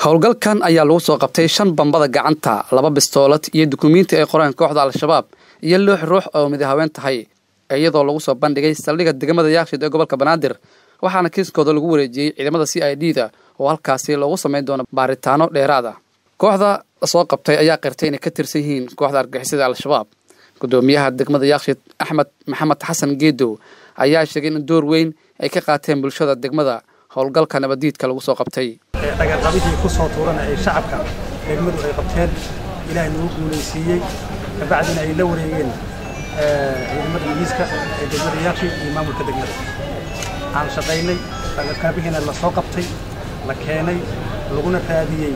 howlgalkan ayaa lagu soo qabtay shan bambada gacanta laba bistoolad iyo dukumiinti ay qoreen kooxda al-shabaab iyo loox ruux oo midahaween tahay iyadoo lagu soo bandhigay saldhigga degmada yaakshid ee gobolka banaadir waxaana kiiskooda lagu wareejiyey ciidamada c i d da oo halkaasi loogu samayn doono baaritaano dheeraad ah kooxda soo qabtay ayaa qirtay inay ka tirsan yihiin kooxda argixisada al-shabaab gudoomiyaha degmada yaakshid axmed maxamed xasan geedow ayaa sheegay in door weyn ay ka qaateen bulshada degmada howlgalka nabadiidka lagu soo qabtay dhagarqabidii ku soo tuurana ay shacabka degmadu ay qabteen ilaahay nagu guulaysiiyey kabacdina ay la wareegeen ciidamada ingiriiska ee degmada yaakshid iyo maamulka degmada aan shaqaynay dhagarqabihiina la soo qabtay la keenay laguna raadiyey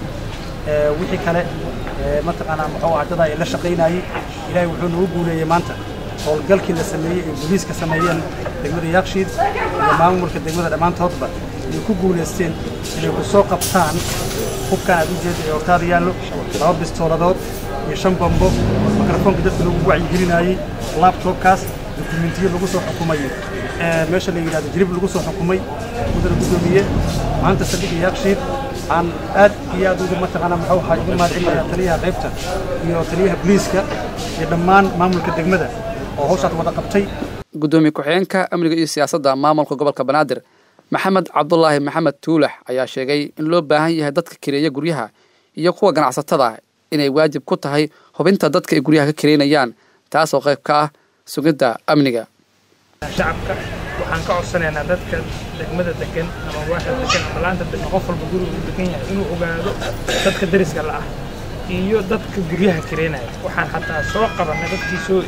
wixii kale mataqaanaa muxuu ah dad ay la shaqaynayey ilaahay wuxuu nagu guuleeyey maanta howlgalkii la sameeyey ee booliiska sameeyeen degmada yakshiid iyo maamulka degmada dhammaantoodba inay ku guulaysteen inay ku soo qabtaan hubkan aad u jeeda ee hortaada yaallo laba bistooladood iyo shan bambo mikrofoonka dadka lagu wacyigelinayey labtobkaas dukumentiyo lagu soo xukumay meesha la yidhahdo jirib lagu soo xukumay mudana guddoomiye maanta saldhigga yakshiid aan aad iyo aad uga mataqaana muxuu ahaa uga mahadcelinayaa taliyaha qaybta iyo taliyaha booliiska iyo dhammaan maamulka degmada oo hawshaas wada qabtay gudoomiye ku-xigeenka amniga iyo siyaasadda maamulka gobolka banaadir maxamed cabdulaahi maxamed tuulax ayaa sheegay in loo baahan yahay dadka kireeya guryaha iyo kuwa ganacsatada inay waajib ku tahay hubinta dadka ay guryaha ka kireynayaan taasoo qayb ka ah sugidda amniga shacabka waxaan ka codsanaynaa dadka degmada degan ama waaxda degan ama laanta degan qof walba guriga uu degan yahay inuu ogaado dadka dariska la ah iyo dadka guryaha kireynaya waxaan xataa soo qabanay dadkii soo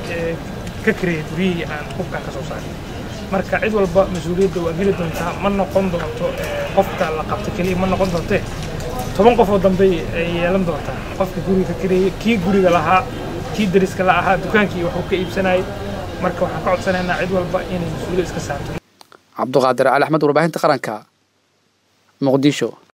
ka kireeyay guryihii aan hubkaan ka soo saaray marka cid walba mas-uuliyadda waa geli doontaa ma noqon doonto qofka la qabta keliya ma noqon doonte toban qof oo dambe ay yeelan doontaa qofka guriga ka kireeyey kii guriga lahaa kii dariska la ahaa dukaankii waxuu ka iibsanayay marka waxaan ka codsanaynaa cid walba inay mas-uuliyad iska saarto cabduqaadir cali axmed warbaahinta qaranka muqdisho